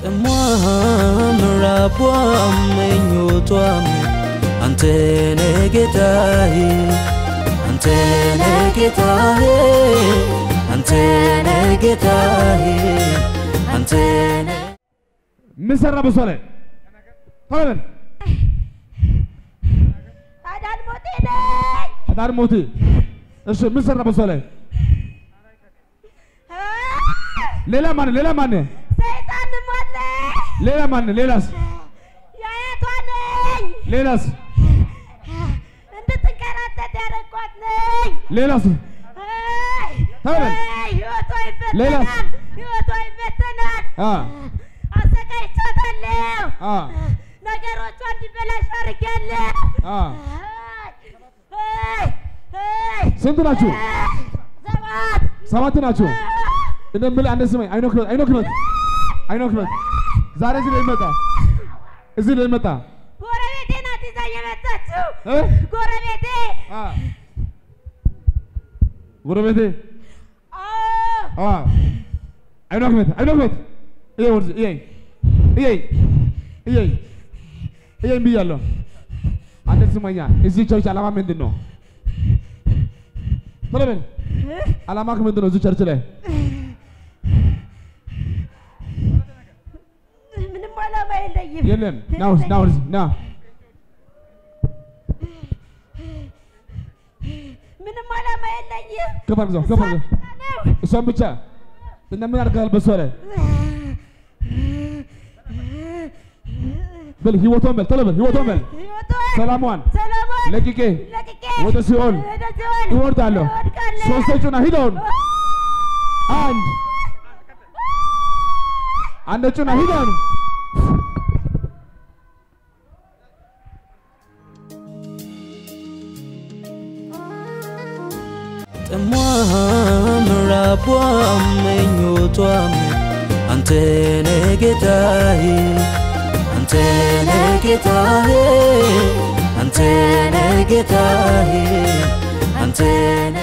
ጥሟም ራቧም ምኞቷም አንተነ ጌታዬ አንተነ ጌታዬ አንተነ ጌታዬ አንተነ ምን ሰራ በሷ ላይ ቶሎ በል አዳን ሞቴ ነኝ። አዳር ሞት እሺ ምን ሰራ በሷ ላይ ሌላ ማን ሌላ ማን ሰይጣን ሞለ ሌላ ማን ሌላስ የአያቷ ነኝ። ሌላስ እንድትንከራተት ያደረኳት ነኝ። ሌላስ አይ፣ ተበል። አይ፣ ህይወቷ ሌላስ? ይበተናል። ህይወቷ ይበተናል። አ አሰቃይቻታለሁ። አ ነገሮቿ እንዲበላሽ አድርጌያለሁ። አ አይ፣ አይ፣ ስንት ናችሁ? አይ፣ ሰባት ሰባት ናችሁ። እንደምልህ አንድ ስማኝ። አይኖክ ነው አይኖክ ነው አይኖክ ነው ዛሬ እዚህ ላይ መጣ እዚህ ላይ መጣ ጎረቤቴ ናት ይዛ የመጣችው እ ጎረቤቴ አ ጎረቤቴ አዎ አ አይኖክ ነው አይኖክ ነው ይሄ ወርዝ ይሄ ይሄ ይሄ ይሄ ብያለሁ። አንተ ስማኛ፣ እዚህ ቸርች ዓላማ ምንድን ነው? ቶሎ በል ዓላማክ ምንድን ነው? እዚህ ቸርች ላይ ምንም ዓላማ የለኝም የለም። ና ወደዚህ ና ወደዚህ ና ምንም ዓላማ የለኝም ከፍ አድርገው ከፍ አድርገው ነው እሷን ብቻ እና ምን አድርገሃል በሷ ላይ በል ህይወቷን በል ቶሎ በል ህይወቷን በል ህይወቷን ሰላሟን ሰላሟን ለቅቄ ለቅቄ ወደ ሲኦል ወደ ሲኦል እወርዳለሁ። እወድቃለሁ። ሶስተኛውና ሂደውን አንድ አንድ ጩና ሂደውን ጥሟም ራቧም ምኞቷም አንተነ ጌታዬ አንተነ ጌታዬ አንተነ ጌታዬ አንተነ